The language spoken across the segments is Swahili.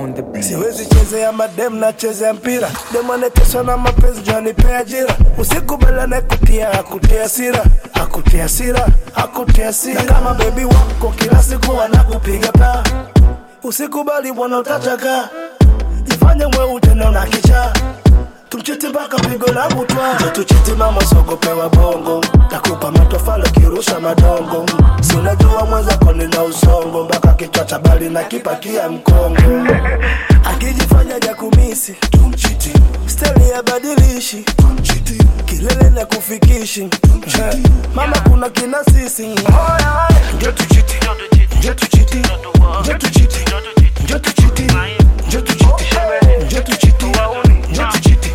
on the beat. siwezi chezea madem na chezea mpira demonetesha na mapenzi janipea ajira usikubaliane kutia akutia sira akutia sira akutia sira na kama bebi wako kila siku wanakupiga paa usikubali bwana utachaka jifanye mweu tena una kichaa tumchiti mpaka pigo la butwa njo tuchiti mama sogopewa bongo takupa matofalo kirusha madongo si unajua mwenzako nina usongo mpaka kichwa cha bali na kipakia mkongo akijifanya jakumisi tumchiti steli ya badilishi tumchiti kilele na kufikishi Eh, mama kuna kina sisi njo tuchiti njo tuchiti njo tuchiti njo tuchiti njo tuchiti njo tuchiti njo tuchiti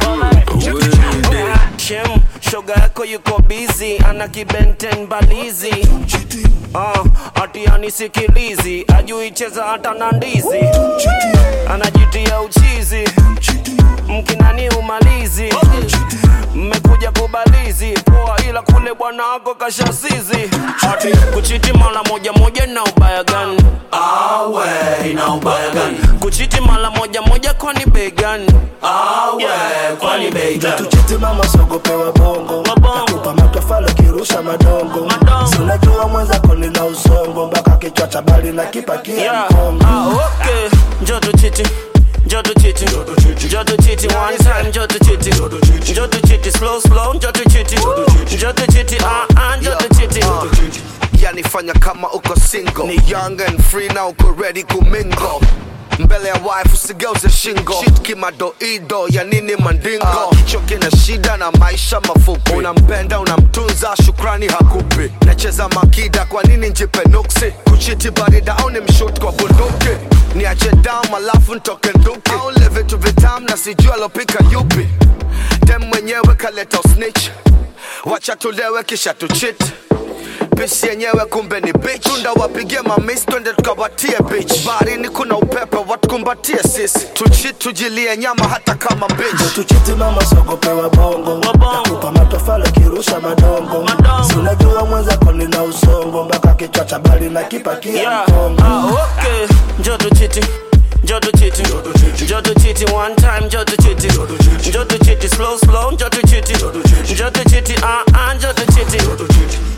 Shem, shoga yako yuko busy, ana kibenten balizi uh, ati anisikilizi, ajui cheza hata na ndizi, anajitia uchizi, mkinani umalizi, mmekuja kubalizi poa, ila kule bwana wako kashasizi, ati kuchiti mara moja moja na ubaya gani? Awe, ina ubaya gani? Kuchiti mara moja moja kwani bei gani? Awe, kwani bei njo gani? tuchiti mama sogopewa bongo Mabongo. takupa matofalo kirusha madongo Madongo. si unajua mwenzako nina usongo mpaka kichwa cha bali na kipakia Yeah. mkongo Ah, okay. Joto chiti. Joto chiti. Joto chiti one time. Joto chiti. Joto chiti slow slow. Joto chiti. Joto chiti. Ah ah. Joto chiti. yanifanya kama uko single ni young and free na uko ready kumingo mbele ya wife usigeuze shingo shit kimadoido ya nini mandingo uh, kichwa kina shida na maisha mafupi unampenda unamtunza shukrani hakupi nacheza makida kwa nini njipe nuksi kuchiti barida au ni mshut kwa bunduki niache dam alafu ntoke nduki au le vitu vitam na sijua alopika yupi dem mwenyewe kaleta usnitch wacha tulewe kisha tuchit pisi yenyewe kumbe ni bitch tunda wapigie mamis twende tukawatie bitch baharini kuna upepe watukumbatie sisi tuchi tujilie nyama hata kama bitch tuchiti mama sogopewa bongo Mabongo. takupa matofalo kirusha madongo Madongo. si unajua mwenzako nina usongo mpaka kichwa cha bali na kipakia Yeah. mkongo Ah, okay. Joto chiti. Joto chiti. Joto chiti one time. Joto chiti. Joto chiti slow slow. Joto chiti. Joto chiti. Ah ah. Joto chiti.